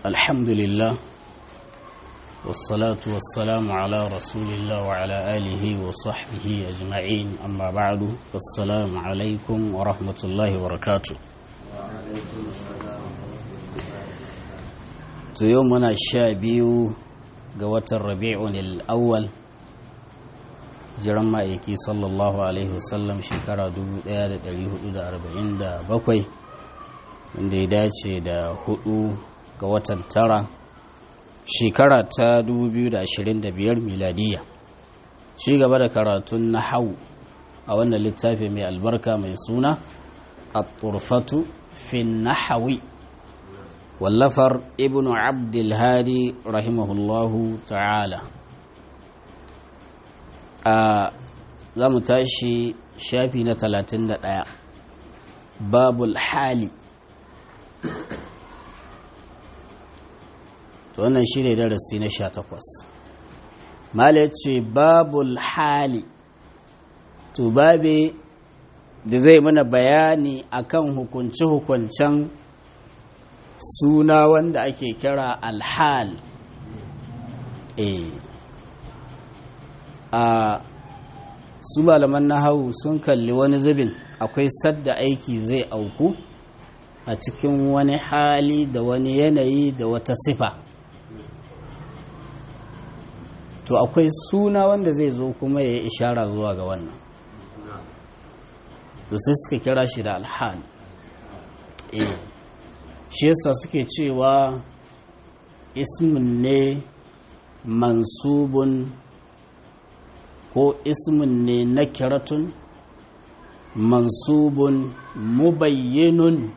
الحمد لله والصلاة والسلام على رسول الله وعلى آله وصحبه أجمعين أما بعد فالسلام عليكم ورحمة الله وبركاته يومنا الشابي قوة الربيع الأول jiran ma'aiki sallallahu alaihi wasallam shekara 1447 wanda ya dace da hudu ga watan tara shekara ta 2025 miladiya shi gaba da karatun na hau a wannan littafi mai albarka mai suna a turfatu fin nahawi wallafar ibn abdulhadi rahimahullahu ta'ala a za mu tashi shafi na 31 babul hali to wannan shi ne darasi na 18 mala ya ce babul hali to babe da zai mana bayani akan hukunce-hukuncen suna wanda ake kira alhal eh a su malaman nahawu sun kalli wani zubin akwai sadda aiki zai auku a cikin wani hali da wani yanayi da wata sifa to akwai suna wanda zai zo kuma ya yi ishara zuwa ga wannan to sai suka kira shi da alhal eh shi yasa suke cewa ismin ne mansubun ko ismin ne na kiratun mansubun mubayyinun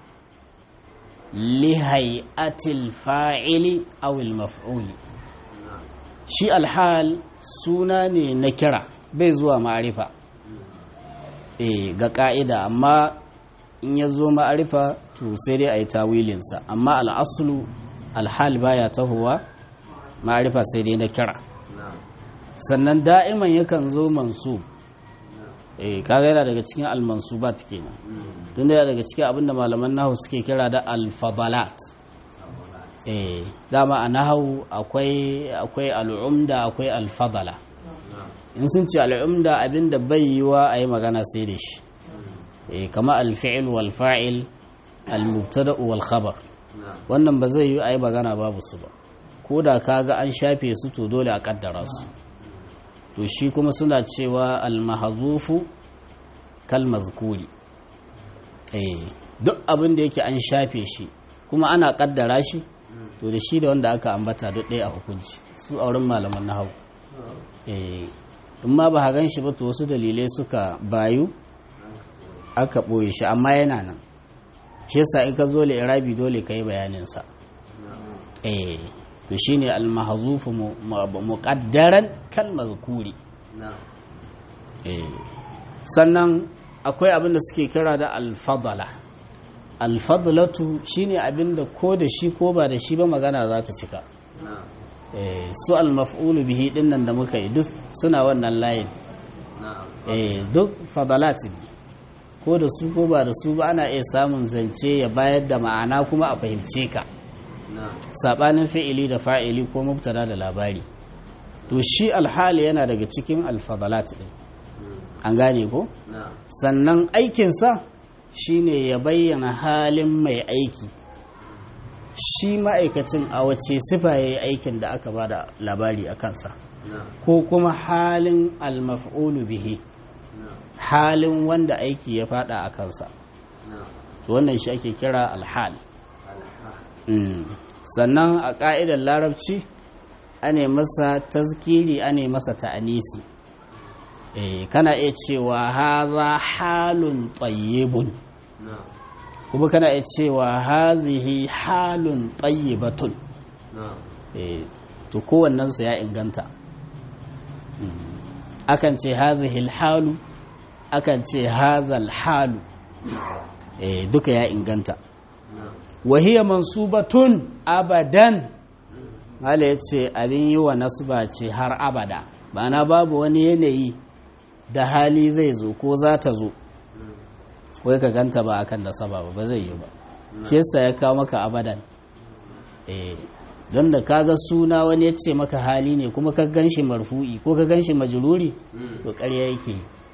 lihai'atil fa'ili awil maf'uli shi alhal suna ne na kira bai zuwa ma'arifa e ga ka'ida amma in ya zo ma'arifa to sai dai a yi tawilinsa amma al'asulu alhal baya tahowa ma'arifa sai dai na kira sannan da'iman yakan zo mansu eh kaga yana daga cikin al-mansubat kenan don da daga cikin abinda malaman nahu suke kira da al-fadalat eh dama a nahu akwai akwai al-umda akwai al-fadala in sun ce al-umda abinda bai yiwa ayi magana sai da shi eh kama al-fi'l wal fa'il al-mubtada wal khabar wannan ba zai yi ayi magana babu su ba ko da kaga an shafe su to dole a kaddara su to shi kuma suna cewa almahazufu kalmazkuri eh duk abin da yake an shafe shi kuma ana kaddara shi to da shi da wanda aka ambata duk ɗaya a hukunci su auren malaman na hau eh in ma ba gan shi ba to wasu dalilai suka bayu aka ɓoye shi amma yana nan shi yasa in ka zo irabi dole ka yi bayaninsa eh to shine al-mahzufu muqaddaran kal mazkuri sannan akwai abin da suke kira da al-fadala al-fadlatu shine abin da ko da shi ko ba da shi ba magana za ta cika su al-maf'ulu bihi dinnan da muka yi duk suna wannan layin duk fadalat ko da su ko ba da su ba ana iya samun zance ya bayar da ma'ana kuma a fahimce ka sabanin fi'ili da fa'ili ko mubtada da labari to shi alhali yana daga cikin alfadalat din an gane ko sannan aikinsa shine ya bayyana halin mai aiki shi ma'aikacin a wace sifa ya yi aikin da aka ba da labari a kansa ko kuma halin almaf'ulu bihi halin wanda aiki ya fada a kansa to wannan shi ake kira alhal sannan a ƙa'idar larabci ane masa tazkiri ane masa ta'anisi eh kana iya cewa haza halun tayyibun kuma kana iya cewa hazihi halun tayyibatun eh to kowannen su ya inganta akan ce hazihi halu akan ce hazal halu eh duka ya inganta wahiyar mansubatun abadan hala ya ce abin yi wa nasba ce har abada na babu wani yanayi da hali zai zo ko za ta zo wai ka ganta ba akan nasaba ba ba zai yi ba shi yasa ya kawo maka abadan eh don da kaga suna wani ya ce maka hali ne kuma ka gan shi marfu'i ko ka gan shi majururi to ƙarya yake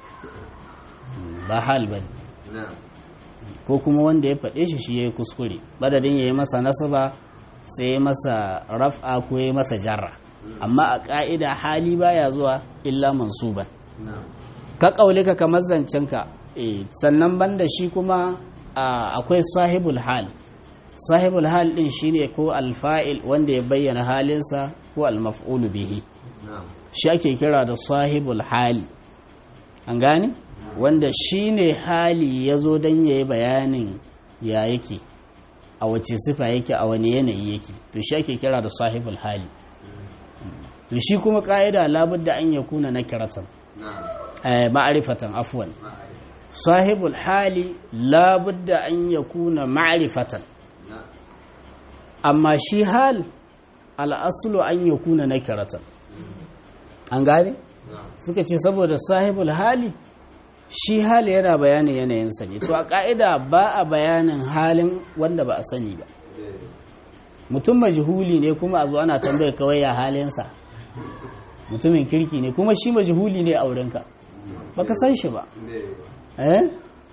ba hal ba ko kuma wanda ya faɗe shi shi ya yi kuskure madadin ya yi masa nasaba sai ya masa raf'a ko ya yi masa jarra amma a ƙa'ida hali baya zuwa illa mansuban ka ƙaulika kamar zancenka sannan banda shi kuma akwai sahibul hal sahibul hal din shine ko alfa'il wanda ya bayyana halinsa ko almaf'ulu bihi shi ake kira da sahibul hali an gane wanda shine hali ya zo don ya yi bayanin ya yake a wace sifa yake a wani yanayi yake to shi ake kira da sahibul hali to shi kuma ka'ida labudda an ya kuna na kiratan ma'arifatan afwan sahibul hali labudda an ya kuna ma'arifatan amma shi hal al'asulu an ya kuna na kiratan an gane suka ce saboda sahibul hali shi hali yana bayanin yanayinsa ne to a ka'ida ba a bayanin halin wanda ba a sani ba mutum majhuli ne kuma a zo ana tambaya kawai ya halinsa mutumin kirki ne kuma shi majhuli ne a wurinka baka san shi ba eh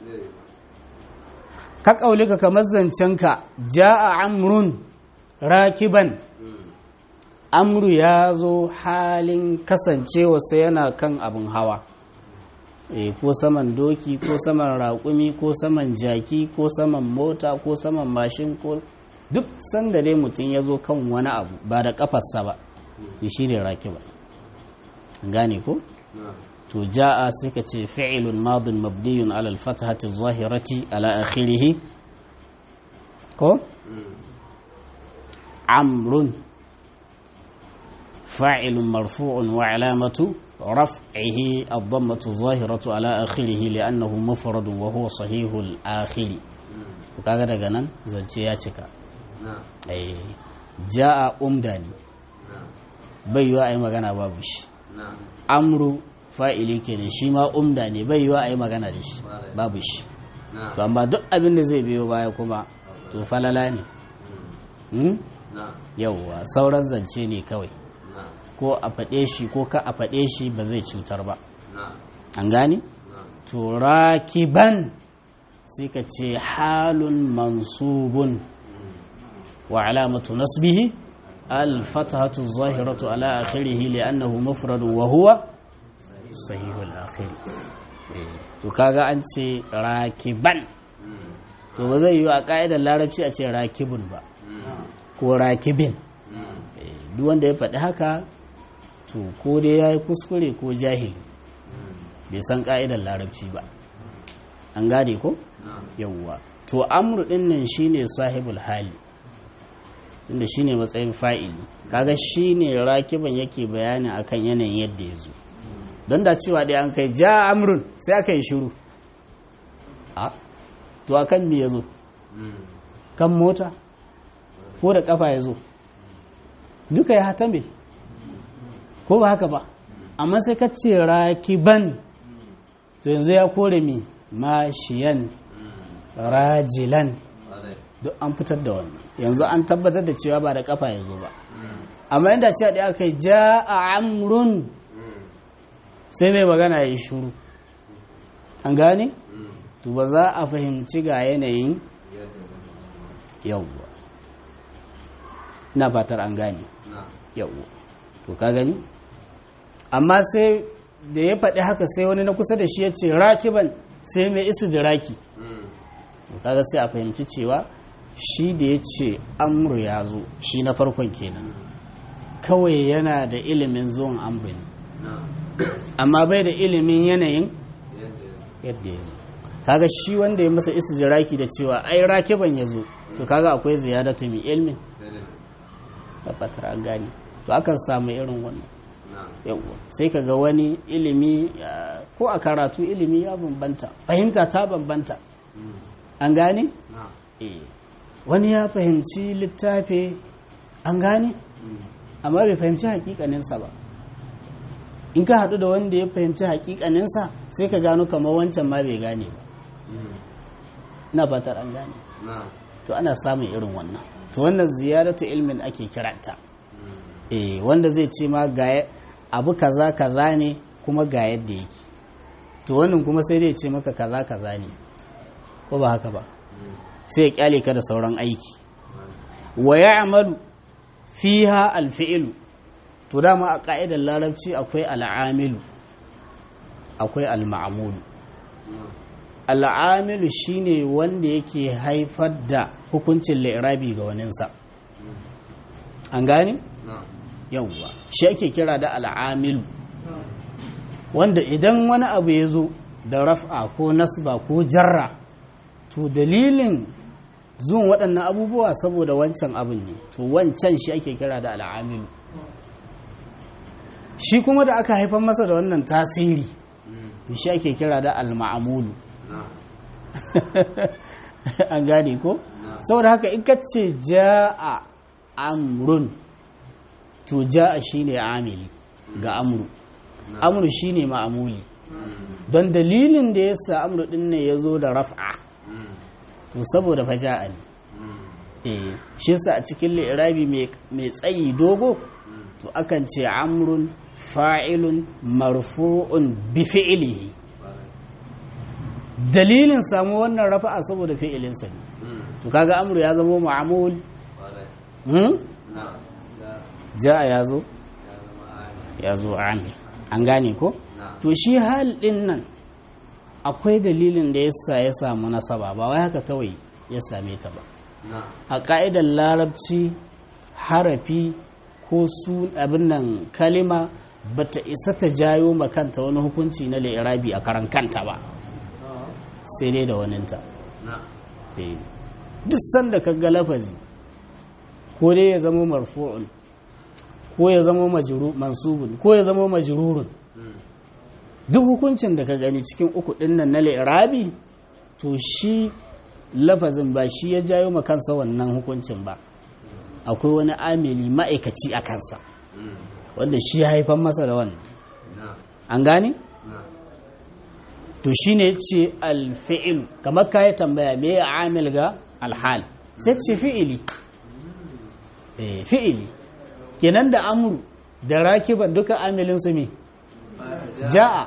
ka kaulika kamar zancenka ja'a amrun rakiban amru ya zo halin kasancewa sai yana kan abin hawa e, ko saman doki ko saman raƙumi ko saman jaki ko saman mota ko saman mashin ko duk sanda dai mutum ya zo kan wani abu ba da ƙafarsa ba shi ne rakiba gane ko? to ja'a sai ka ce fi'ilun madin mabniyun alal fatahati zahirati ala akhirihi ko? amrun فاعل مرفوع وعلامة رفعه الضمة الظاهرة على آخره لأنه مفرد وهو صحيح الآخر وكذا daga nan zance ya cika eh jaa umdani bai yiwa ai magana babu shi amru fa'ili kenan shi ma umda ne bai yiwa ai magana da shi babu shi to amma duk abin da zai biyo baya kuma to falala ne yauwa sauran zance ne kawai ko a faɗe shi ko ka a faɗe shi ba zai cutar ba an gani? to rakiban sai ka ce halun mansubun wa alamatu nasbihi alfatahatu zahiratu ala akhirihi li'annahu mufradun wa huwa sahihul akhiri to kaga an ce rakiban to ba zai yi a ka'idar larabci a ce rakibun ba ko rakibin duk wanda ya faɗi haka to ko dai ya yi kuskure ko jahili bai san ka'idar larabci ba an gane ko yawwa to amru din nan shine sahibul hali inda shine matsayin fa'ili kaga shine rakiban yake bayani akan yanayin yadda ya zo don da cewa dai an kai ja amrun sai aka yi shiru a to akan me ya zo kan mota ko da kafa ya zo duka ya hatame ko ba haka ba amma sai ka ce rakiban to yanzu ya kore mi mashiyan rajilan duk an fitar da wannan yanzu an tabbatar da cewa ba da kafa ya zo ba amma yadda cewa da aka yi ja a amrun sai mai magana ya yi shuru an gane? to ba za a fahimci ga yanayin yauwa na fatar an gane yauwa to ka gani amma sai da ya faɗi haka sai wani na kusa da shi ya ce rakiban sai mai isu da raki kaga sai a fahimci cewa shi da ya ce amru ya zo shi na farkon kenan kawai yana da ilimin zuwan amru ne amma bai da ilimin yanayin yadda ya zo kaga shi wanda ya masa istidraki da cewa ai rakiban ya zo to kaga akwai ziyadatu min ilmin da fatar an gani to akan samu irin wannan yawwa sai kaga wani ilimi ko a karatu ilimi ya bambanta fahimta ta bambanta an gane wani ya fahimci littafi an gane amma bai fahimci hakikaninsa ba in ka haɗu da wanda ya fahimci hakikaninsa sai ka gano kamar wancan ma bai gane ba na fatar an gane to ana samun irin wannan to wannan ziyadatu ilmin ake kiranta eh wanda zai ce ma ga abu kaza kaza ne kuma ga yadda yake to wannan kuma sai dai ce maka kaza kaza ne ko ba haka ba sai ya kyale ka da sauran aiki wa ya'malu fiha alfi'lu to dama a ka'idar larabci akwai al'amilu akwai al-ma'mulu al'amilu shine wanda yake haifar da hukuncin li'irabi ga waninsa an gane yawwa shi ake kira da al'amilu wanda idan wani abu ya zo da raf'a ko nasba ko jarra to dalilin zuwan waɗannan abubuwa saboda wancan abin ne to wancan shi ake kira da al'amilu shi kuma da aka haifar masa da wannan tasiri to shi ake kira da al-ma'amulu an gane ko saboda haka in ka ce ja'a amrun to ja'a shine amili ga amru amru shine ma'amuli don dalilin da yasa amru din ne ya zo da raf'a to saboda fa ja'a ne eh shi yasa a cikin li'irabi mai tsayi dogo to akan ce amrun fa'ilun marfu'un bi fi'ilihi dalilin samu wannan rafa'a saboda fi'ilinsa ne to kaga amru ya zama ma'amul ja'a ya zo ya zo amil an gane ko to shi hal din nan akwai dalilin da yasa ya samu nasaba ba wai haka kawai ya same ta ba a ka'idar larabci harafi ko su abin nan kalima bata isa ta jayo makanta wani hukunci na lirabi a karan kanta ba sai dai da waninta duk sanda ka ga lafazi ko dai ya zama marfu'un ko ya zama mansubun ko ya zama majrurun duk hukuncin da ka gani cikin uku dinnan na lirabi to shi lafazin ba shi ya jayo makansa wannan hukuncin ba akwai wani amili ma'aikaci a kansa wanda shi ya haifan masa da wannan an gane? to shi ne ce alfi'il kamar ka yi tambaya me ya amil ga alhal sai ce fi'ili fi'ili kenan da amuru da rakiban duka amilinsu me ja'a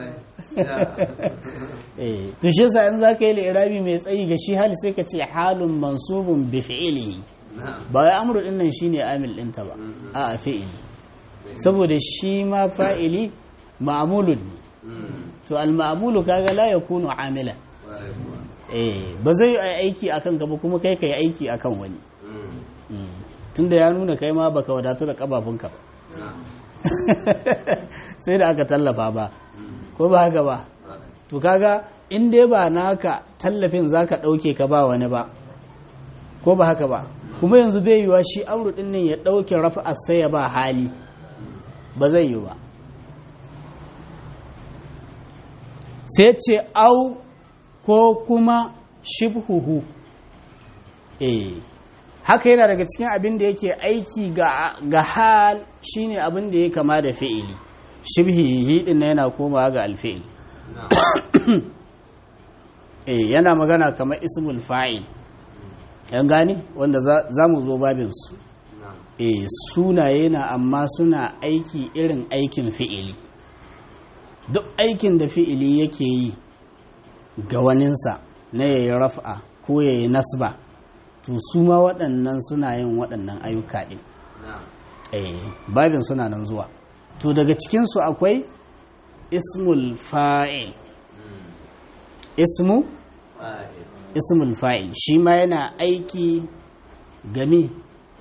to shi sa in za ka yi lirabi mai tsayi ga shi hali sai ka ce halun mansubun bi fi'ili ba wai amuru din nan shine amil ɗinta ba a fi'ili saboda shi ma fa'ili ma'amulun ne to al-ma'mulu kaga la yakunu amila eh ba zai yi aiki akan gaba kuma kai kai aiki akan wani tunda ya nuna kai ma baka wadatu da kabafunka ba sai da aka tallafa ba ko ba haka ba to kaga in dai ba naka tallafin zaka dauke ka ba wani ba ko ba haka ba kuma yanzu bai yiwa shi amru din nan ya dauke rafa'a sai ya ba hali ba zai yi ba sai ce au ko kuma shibhuhu eh haka yana daga cikin abin da yake aiki ga hal shine abin da ya kama da fi'ili shibhihi din yana komawa ga alfi'il eh yana magana kamar ismul fa'il yan gane wanda za mu zo babinsu eh sunaye na amma suna aiki irin aikin fi'ili duk aikin da fi'ili yake yi ga waninsa na yayi raf'a ko yayi nasba to su ma waɗannan suna yin waɗannan ayyuka ɗin eh babin suna nan zuwa to daga cikinsu akwai ismul fa'il ismu ismul fa'il shi ma yana aiki game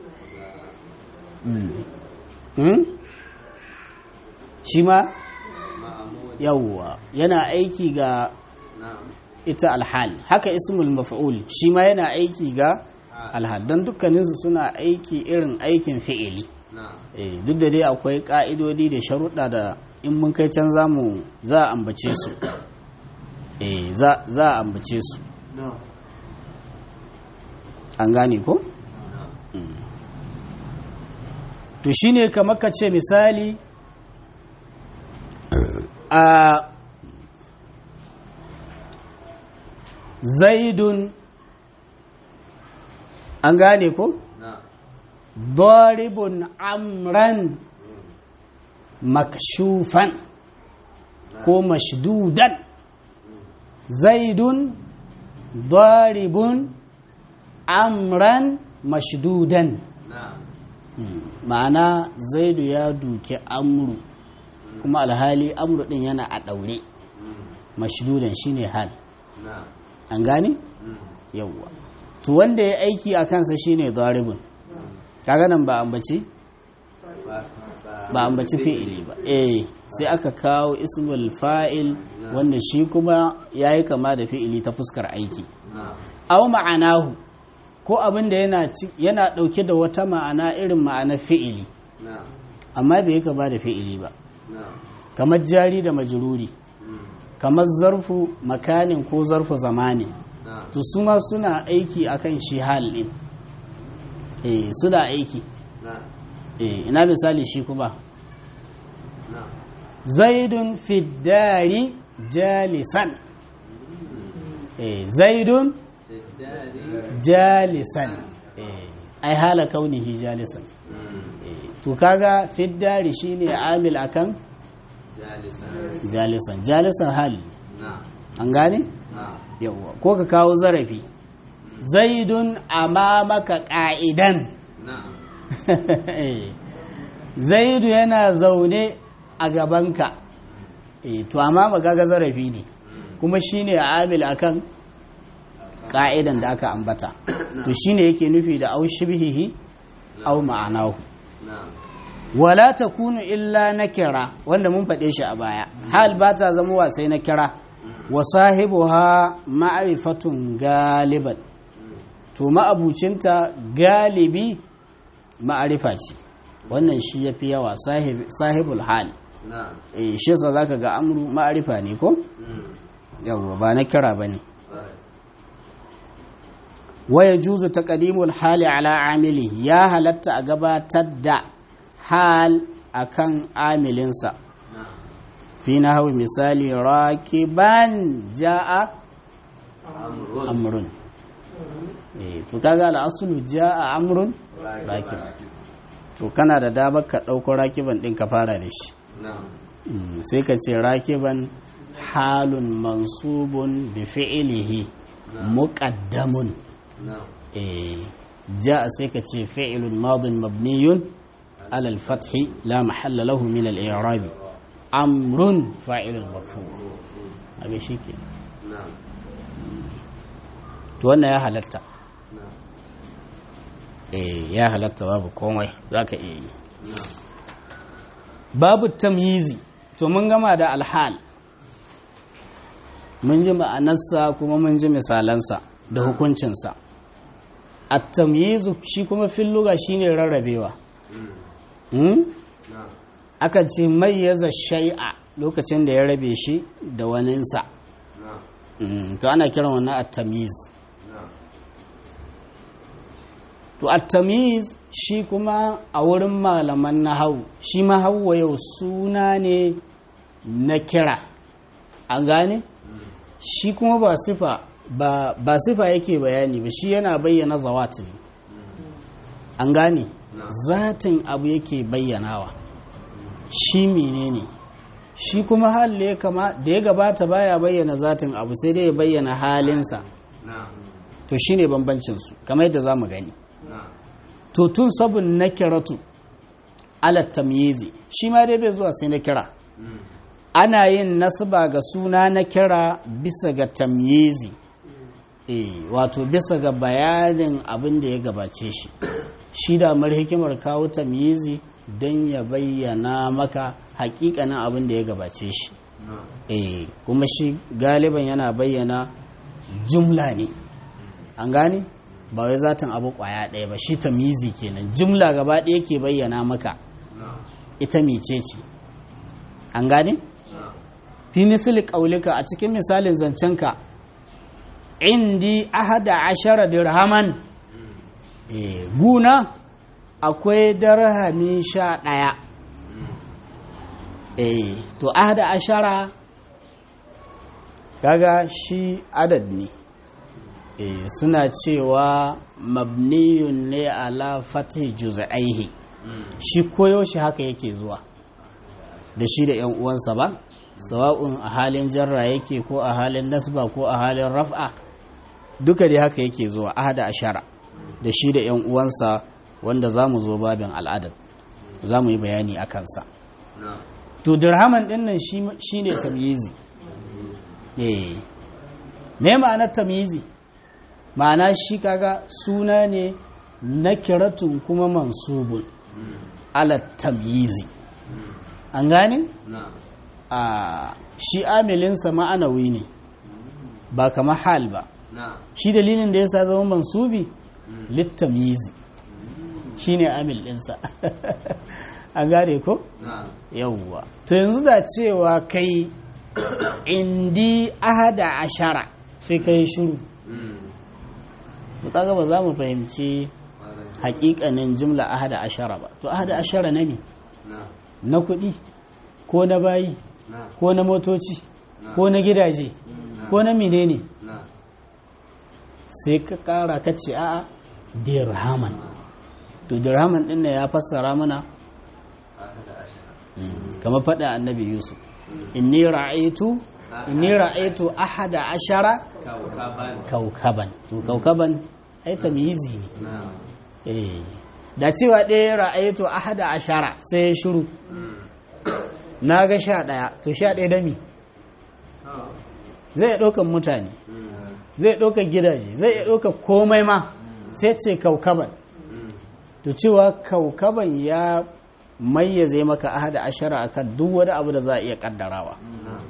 shi ma yawwa yana aiki ga ita alhal haka ismul maf'ul shi ma yana aiki ga alhal don dukkaninsu suna aiki irin aikin fi'ili duk da dai akwai ka'idodi da sharuɗa da in mun kai can zamu za a ambace su za a ambace su an gane ko? to shine kamar ka ce misali a zaidun an gane ko daribun amran makshufan ko mashdudan zaidun daribun amran mashdudan ma'ana zaidu ya duke amru kuma alhali amru din yana a ɗaure mashdudan shine hal an gane yawwa to wanda ya aiki a kansa shine daribun kaga nan ba ambaci ba ambaci fi'ili ba eh sai aka kawo ismul fa'il wanda shi kuma yayi kama da fi'ili ta fuskar aiki aw ma'anahu ko abin da yana yana dauke da wata ma'ana irin ma'ana fi'ili amma bai kama da fi'ili ba kamar jari da majruri kamar zarfu makanin ko zarfu zamani to su ma suna aiki akan shi hal din eh suna aiki eh ina misali shi kuma zaidun fiddari jalisan eh zaidun jalisan eh ai hala kaunihi jalisan eh to kaga fiddari shine amil akan jalisan jalisan hal an gane yawwa ko ka kawo zarafi zaidun amamaka ka'idan zaidu yana zaune a gabanka e, to amma magaga zarafi ne kuma shine amil akan ka'idan da aka ambata to shine yake nufi da au shibhihi au ma'anahu wala takunu illa nakira wanda mun faɗe shi a baya hal ba ta zama wasai na kira wa sahibuha ma'rifatun galiban to ma'abucinta galibi ma'arifa ce wannan shi ya fi yawa sahibul hal eh shi yasa zaka ga amru ma'arifa ne ko yawwa ba na kira bane waya juzu taqdimul hali ala amili ya halatta a gabatar da hal akan amilinsa fi nahwi misali rakiban jaa amrun eh to kaga al-aslu jaa amrun rakib to kana da damar ka ɗauko rakiban ɗin ka fara da shi sai ka ce rakiban halun mansubun bi fi'ilihi muqaddamun ja sai ka ce fi'ilun madin mabniyun ala al-fathi la mahalla lahu min al-i'rab amrun fa'ilun marfu abin shi ke to wannan ya halatta eh ya halatta babu komai za ka iya yi babu tamyizi to mun gama da alhal mun ji ma'anarsa kuma mun ji misalansa da hukuncinsa a tamyizu shi kuma filluga shi ne rarrabewa aka ce mayyaza shai'a lokacin da ya rabe shi da waninsa to ana kiran wannan a tamyiz to at-tamiz shi kuma a wurin malaman nahawu shi ma hawa yau suna ne na kira an gane shi kuma ba sifa ba, ba sifa yake bayani ba shi yana bayyana zawat ne an gane zatin abu yake bayyanawa shi menene shi kuma hali kama da ya gabata baya bayyana zatin abu sai dai ya bayyana halinsa to shine bambancinsu kamar yadda za mu gani to tun sabon na kiratu alat tamyizi shi ma dai bai zuwa sai na kira ana yin nasaba ga suna na kira bisa ga tamyizi eh wato bisa ga bayanin abin da ya gabace shi shi da mar hikimar kawo tamyizi don ya bayyana maka hakikanin abin da ya gabace shi eh kuma shi galiban yana bayyana jumla ne an gane ba wai zatin abu kwaya ɗaya ba shi tamizi kenan jumla gaba ɗaya ke bayyana maka ita mece ce an gane fi misali ƙaulika a cikin misalin zancenka indi ahada ashara dirhaman e, guna akwai darhami sha ɗaya e, to ahada ashara kaga shi adad ne eh, suna cewa mabniyun ne ala fatih juz'aihi shi koyaushe haka yake zuwa da shi da yan uwansa ba sawa'un a halin jarra yake ko a halin nasba ko a halin raf'a duka dai haka yake zuwa ahada ashara da shi da yan uwansa wanda za mu zo babin al'adar za mu yi bayani a kansa to dirhaman din nan shi ne tamyizi eh me ma'anar tamyizi ma'ana shi kaga suna ne na kiratun kuma mansubun ala tamyizi an gane a shi amilinsa ma'anawi ne ba kama hal ba shi dalilin da ya sa zama mansubi littamyizi shi ne amil ɗinsa an gane ko? yawwa to yanzu da cewa kai indi ahada ashara sai kai shiru to kaga ba za mu fahimci hakikanin jimla ahada ashara ba to ahada ashara na ne na kuɗi ko na bayi ko na motoci ko na gidaje ko na menene sai ka kara ka ce a'a dirhaman to dirhaman din ya fassara mana kamar faɗa annabi yusuf inni ra'aitu inni ra'aitu ahada ashara kaukaban to kaukaban ai tamyizi ne eh da cewa ɗaya ra'aitu ahada ashara sai ya shiru na ga sha ɗaya to sha ɗaya da mi zai ɗaukan mutane zai ɗauka gidaje zai iya ɗauka komai ma sai ce kaukaban to cewa kaukaban ya mayyaze maka ahada ashara akan duk wani abu da za a iya kaddarawa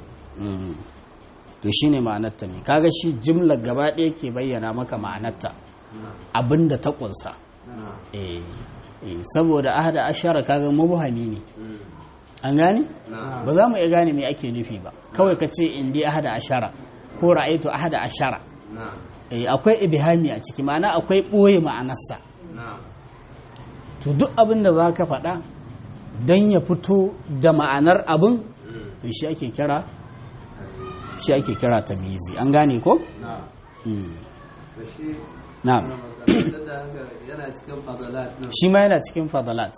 to shine ma'anarta ne kaga shi jimlar gaba ɗaya ke bayyana maka ma'anarta abinda ta kunsa eh saboda ahada ashara kaga mubhami ne an gane ba za mu iya gane me ake nufi ba kawai ka ce indi ahada ashara ko ra'aitu ahada ashara akwai ibhami a ciki ma'ana akwai ɓoye ma'anarsa to duk abin da za ka faɗa don ya fito da ma'anar abin to shi ake kira shi ake kira tamizi an gane ko? na shi ma yana cikin fadalat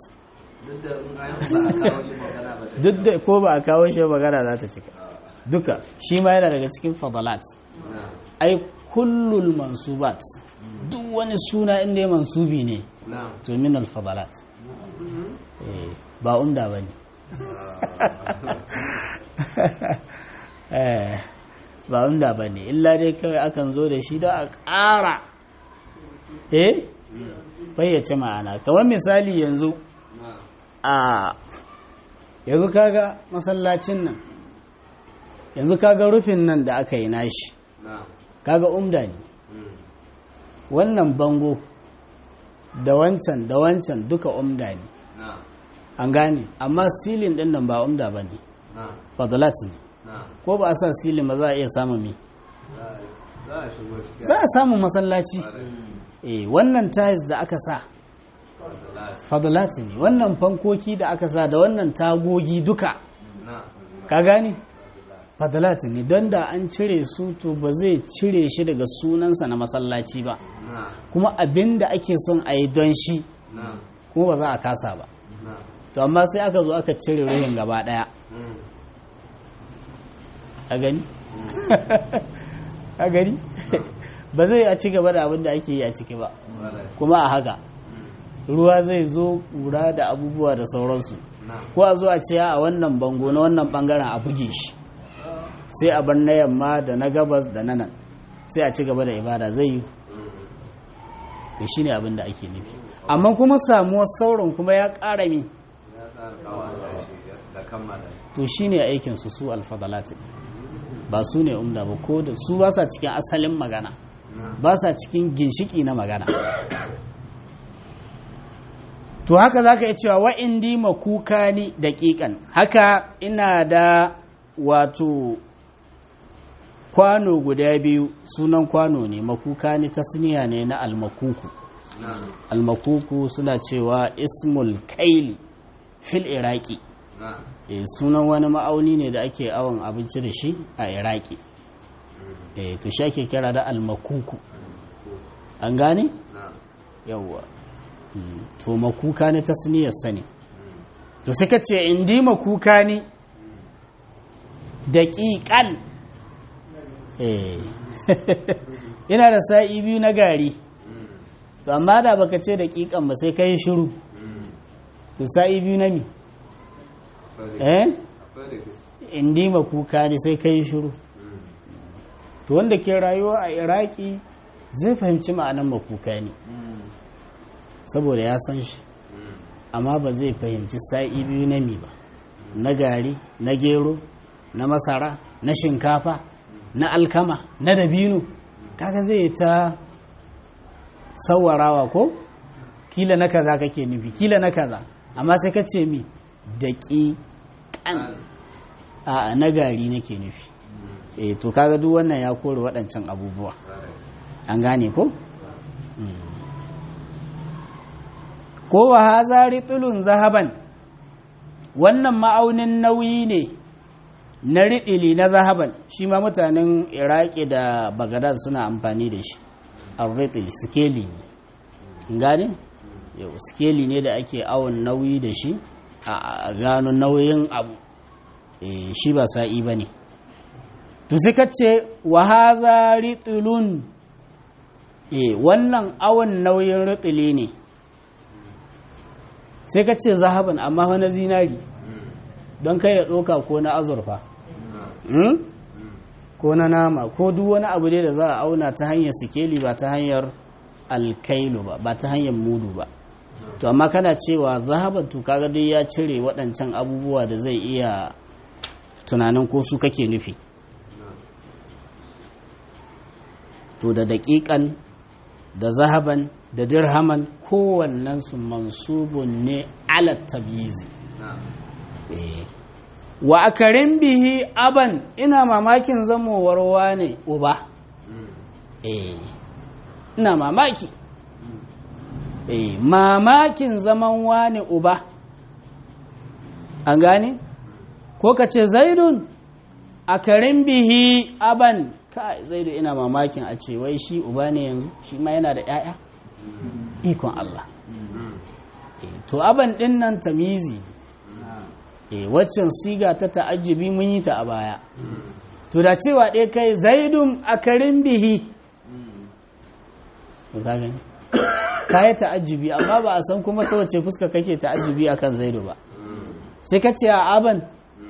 duk da ko ba a kawo shi magana za ta cika duka shi ma yana daga cikin fadalat ai kullul mansubat duk wani suna inda ya mansubi ne to min alfadalat ba umda ba ne ba umda ba ne illa dai kawai akan zo da shi da a ƙara eh fayyace ma'ana kamar misali yanzu a yanzu kaga masallacin nan yanzu kaga rufin nan da aka yi nashi kaga umda ne wannan bango da wancan da wancan duka umda ne an gane amma silin din nan ba umda ba ne fadalat ne ko ba a sa silin ba za a iya samun mi za a samun masallaci eh wannan tiles da aka sa fadalat ne wannan fankoki da aka sa da wannan tagogi duka ka gane fadalat ne don da an cire su to ba zai cire shi daga sunansa na masallaci ba kuma abin da ake son a yi don shi kuma ba za a kasa ba to amma sai aka zo aka cire ruhin gaba daya a gani a gani ba zai a ci gaba da abin da ake yi a ciki ba kuma a haka ruwa zai zo ƙura da abubuwa da sauransu ko a zo a ce a wannan bango na wannan bangaren a buge shi sai a bar na yamma da na gabas da na nan sai a ci gaba da ibada zai yi to shi ne abin da ake nufi amma kuma samuwar sauran kuma ya ƙara mi to shi ne aikinsu su alfadalati ba su ne umda ba ko da su ba sa cikin asalin magana ba sa cikin ginshiki na magana to haka za ka yi cewa wa'indi makuka ni daƙiƙan haka ina da wato kwano guda biyu sunan kwano ne makuka ne tasniya ne na almakuku almakuku suna cewa ismul kaili fil iraki e, sunan wani ma'auni ne da ake awon abinci da shi a iraki e, to shi ake kira da almakuku an gane na'am yawwa Mm, to makuka ne tasniyar sani to sai ka ce indi makuka ne daƙiƙan eh ina da sa'i biyu na gari to amma da baka ce daƙiƙan ba sai ka yi shiru to sa'i biyu na mi eh akwai da gaske indi makuka ne sai ka yi shiru to wanda ke rayuwa a iraki zai fahimci ma'anan makuka ne saboda ya san shi amma ba zai fahimci sa'i biyu na mi ba na gari na gero na masara na shinkafa na alkama na dabino kaga zai ta sawarawa ko kila na kaza kake nufi kila na kaza amma sai ka ce mi daƙiƙan a na gari nake nufi eh to kaga duk wannan ya kore waɗancan abubuwa an gane ko ko wa hazari tulun zahaban wannan ma'aunin nauyi ne na riɗili na zahaban shi ma mutanen iraki da bagadad suna amfani da shi arritil skeli ne gane yau skeli ne da ake awon nauyi da shi a gano nauyin abu Eh, shi ba sa'i ba ne to sai ka ce wa haza ritilun eh wannan awon nauyin ritili ne sai ka ce zahaban amma wani zinari don kai ya ɗoka ko na azurfa Hmm? ko na nama ko duk wani abu dai da za a auna ta hanyar sikeli ba ta hanyar alkailu ba ba ta hanyar mudu ba to amma kana cewa zahaban to kaga dai ya cire waɗancan abubuwa da zai iya tunanin ko su kake nufi to da daƙiƙan da zahaban da dirhaman kowannensu mansubun ne ala tabyizi na'am Eh. wa akarin bihi aban ina mamakin zamowar wane uba eh ina mamaki eh mamakin zaman wane uba an gane ko ka ce zaidun akarin bihi aban kai zaidu ina mamakin a ce wai shi uba ne yanzu shi ma yana da 'ya'ya ikon Allah Eh, to aban din nan tamizi ne e waccan siga ta ta'ajjubi mun yi ta a baya to da cewa ɗaya kai zaidun akarin bihi to ka gani ka yi ta'ajjubi amma ba a san kuma ta wace fuska kake ta'ajjubi akan zaidu ba sai ka ce a aban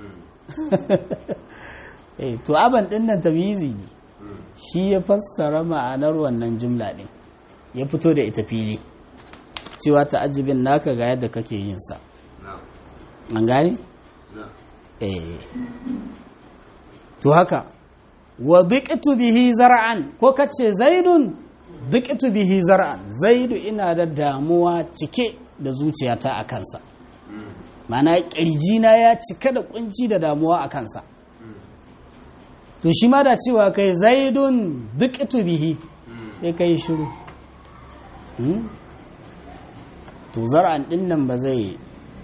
eh to aban ɗin nan tamyizi ne shi ya fassara ma'anar wannan jumla ɗin ya fito da ita fili cewa ta'ajjubin naka ga yadda kake yin sa na'am an gane na'am eh to haka wa dhiqtu bihi zar'an ko kace zaidun dhiqtu bihi zar'an zaidu ina da damuwa cike da zuciyata a kansa mana na ya cika da kunci da damuwa a kansa to shi ma da cewa kai zaidun dhiqtu bihi sai kai shiru Hmm? to zar'an din nan ba zai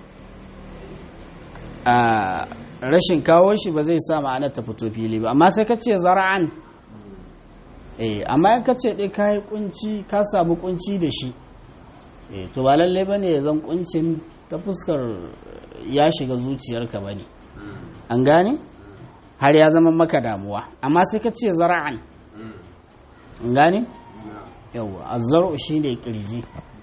a rashin kawo shi ba zai sa ma'anar ta fito fili ba amma sai ka ce zara'an eh amma in ka ce dai ka yi kunci ka samu kunci da shi eh to ba lallai ba ne ya zan kuncin ta fuskar ya shiga zuciyarka ba ne an gane har ya zama maka damuwa amma sai ka ce zara'an an gane yawwa azzaru shi ne kirji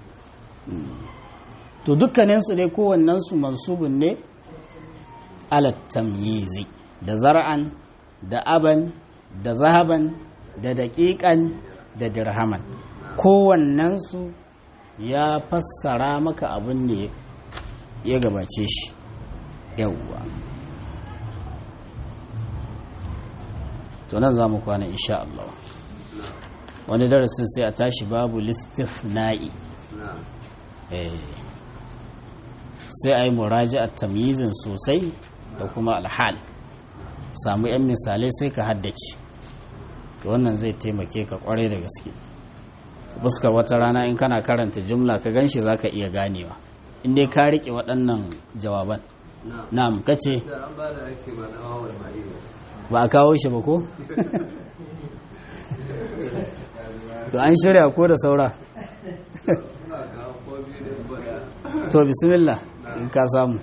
to dukkaninsu dai kowannensu mansubun ne alat tamyizi da zar'an da aban da zahaban da daƙiƙan da dirhaman kowannensu ya fassara maka abin da ya gabace shi yawwa to nan za mu kwana insha Allah wani darasin sai a tashi babu listifna'i na'am eh sai a yi muraji'ar tamyizin sosai da kuma alhal samu 'yan misalai sai ka haddace to wannan zai taimake ka kwarai da gaske fuskar wata rana in kana karanta jumla ka ganshi za ka iya ganewa in dai ka riƙe waɗannan jawaban na'am na'am kace sai an ba da ake ba na awal ma'iwa ba a kawo shi ba ko to an shirya ko da saura Suna kawo ko biyu da bada. to bismillah in ka samu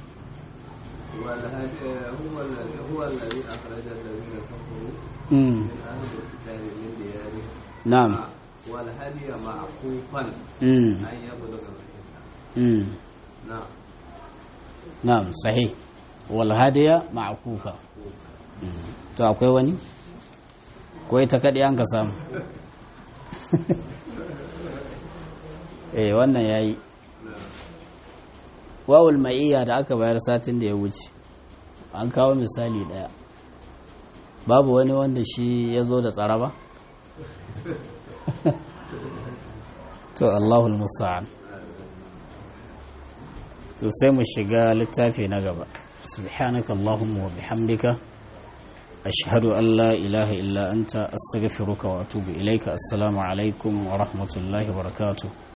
والهدي هو الذي هو الذي أخرج الذين كفروا mm. من أهل الكتاب من ديارهم na'am والهدي معكوفا mm. أن يبلغ الحنة mm. نعم na'am sahih wal hadiya ma'kufa to akwai wani ko ita kadai an ka samu eh wannan yayi wawul ma'iyya da aka bayar satin da ya wuce an kawo misali daya babu wani wanda shi ya zo da tsara ba to allahul musa'an to sai mu shiga littafi na gaba subhanaka allahumma wa bihamdika ashhadu an la ilaha illa anta astaghfiruka wa atubu ilaika assalamu alaikum wa rahmatullahi wa barakatuh